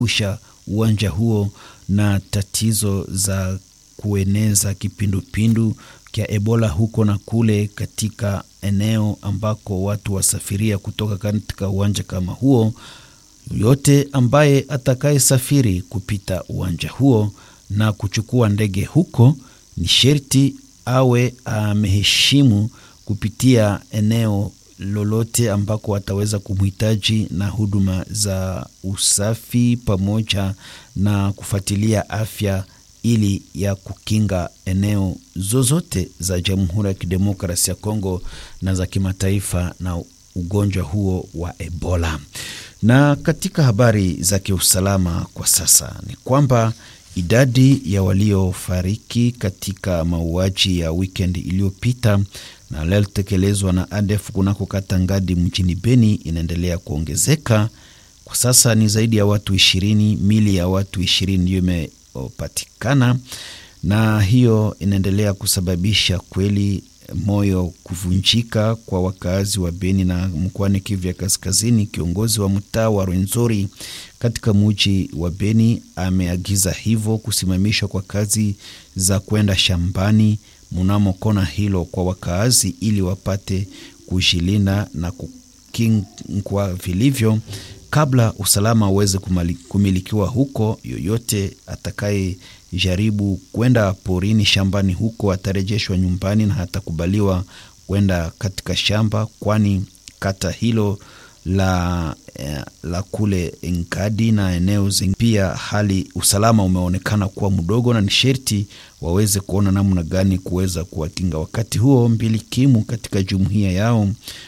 usha uwanja huo na tatizo za kueneza kipindupindu kya Ebola huko na kule katika eneo ambako watu wasafiria kutoka katika uwanja kama huo. Yote ambaye atakayesafiri kupita uwanja huo na kuchukua ndege huko ni sherti awe ameheshimu kupitia eneo lolote ambako wataweza kumhitaji na huduma za usafi pamoja na kufuatilia afya ili ya kukinga eneo zozote za Jamhuri ya Kidemokrasia ya Kongo na za kimataifa na ugonjwa huo wa Ebola. Na katika habari za kiusalama kwa sasa ni kwamba idadi ya waliofariki katika mauaji ya wikendi iliyopita na yaliyotekelezwa na ADF kunako kata Ngadi mjini Beni inaendelea kuongezeka. Kwa sasa ni zaidi ya watu ishirini, mili ya watu ishirini ndiyo imepatikana, na hiyo inaendelea kusababisha kweli moyo kuvunjika kwa wakazi wa Beni na mkoani Kivu ya Kaskazini. Kiongozi wa mtaa wa Rwenzori katika muji wa Beni ameagiza hivyo kusimamishwa kwa kazi za kwenda shambani mnamo kona hilo kwa wakaazi ili wapate kujilinda na kukingwa vilivyo kabla usalama uweze kumilikiwa huko. Yoyote atakayejaribu kwenda porini shambani huko atarejeshwa nyumbani na hatakubaliwa kwenda katika shamba, kwani kata hilo la, eh, la kule Nkadi na eneo zingine pia hali usalama umeonekana kuwa mdogo, na ni sherti waweze kuona namna gani kuweza kuwakinga. Wakati huo mbilikimu katika jumuiya yao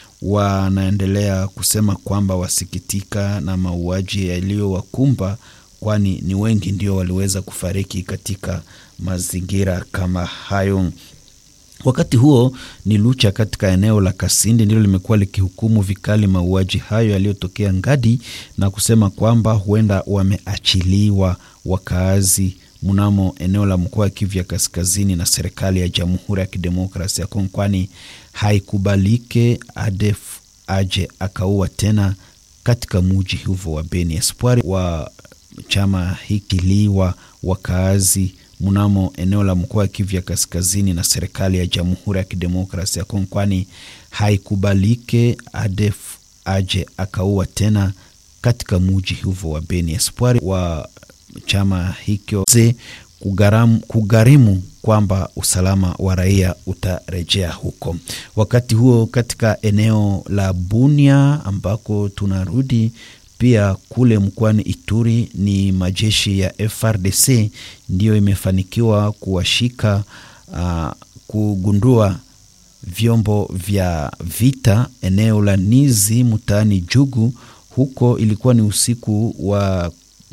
wanaendelea kusema kwamba wasikitika na mauaji yaliyowakumba, kwani ni wengi ndio waliweza kufariki katika mazingira kama hayo. Wakati huo ni Lucha katika eneo la Kasindi ndilo limekuwa likihukumu vikali mauaji hayo yaliyotokea Ngadi na kusema kwamba huenda wameachiliwa wakaazi mnamo eneo la mkoa wa Kivu ya Kaskazini na serikali ya Jamhuri ya Kidemokrasia ya Kongo, kwani haikubalike ADF aje akaua tena katika muji hivyo wa Beni. Espoir wa chama hiki liwa wakaazi mnamo eneo la mkoa wa Kivu ya Kaskazini na serikali ya Jamhuri ya Kidemokrasia ya Kongo, kwani haikubalike ADF aje akaua tena katika muji hivyo wa Beni. Espoir wa chama hicho kugaramu, kugarimu kwamba usalama wa raia utarejea huko. Wakati huo katika eneo la Bunia ambako tunarudi pia kule mkoani Ituri ni majeshi ya FRDC ndiyo imefanikiwa kuwashika uh, kugundua vyombo vya vita eneo la Nizi mtaani Jugu. Huko ilikuwa ni usiku wa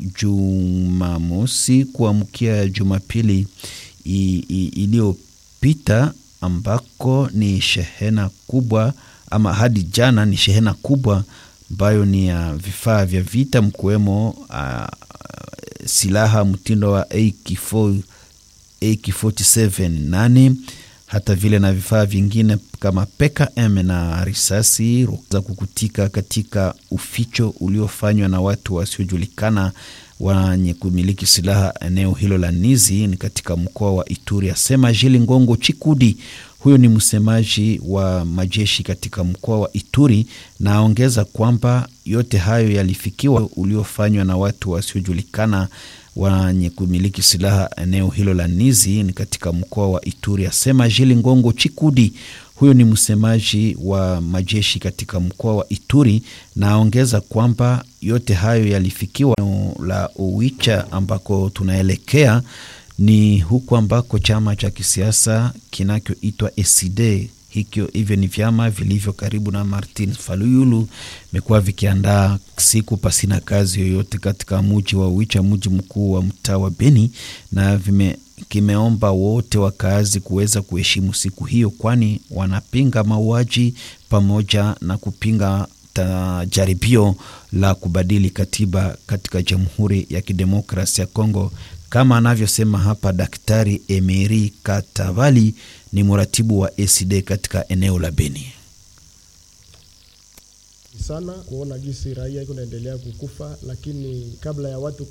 Jumamosi kuamkia Jumapili iliyopita, ambako ni shehena kubwa ama hadi jana ni shehena kubwa ambayo ni ya vifaa vya vita mkiwemo uh, silaha mtindo wa AK4, AK47 nane hata vile na vifaa vingine kama PKM na risasi za kukutika katika uficho uliofanywa na watu wasiojulikana wenye kumiliki silaha eneo hilo la Nizi ni katika mkoa wa Ituri, asema Jili Ngongo Chikudi. Huyo ni msemaji wa majeshi katika mkoa wa Ituri, na aongeza kwamba yote hayo yalifikiwa uliofanywa na watu wasiojulikana wenye kumiliki silaha eneo hilo la Nizi ni katika mkoa wa Ituri, asema Jili Ngongo Chikudi. Huyo ni msemaji wa majeshi katika mkoa wa Ituri, na aongeza kwamba yote hayo yalifikiwa la Owicha ambako tunaelekea ni huku ambako chama cha kisiasa kinachoitwa ECD hikyo hivyo ni vyama vilivyo karibu na Martin Fayulu vimekuwa vikiandaa siku pasina kazi yoyote katika muji wa Owicha, mji mkuu wa mtaa wa Beni, na vime kimeomba wote wakazi kuweza kuheshimu siku hiyo, kwani wanapinga mauaji pamoja na kupinga jaribio la kubadili katiba katika Jamhuri ya Kidemokrasia ya Kongo, kama anavyosema hapa Daktari Emery Katavali, ni mratibu wa ECD katika eneo la Beni. sana kuona jinsi raia iko naendelea kukufa, lakini kabla ya watu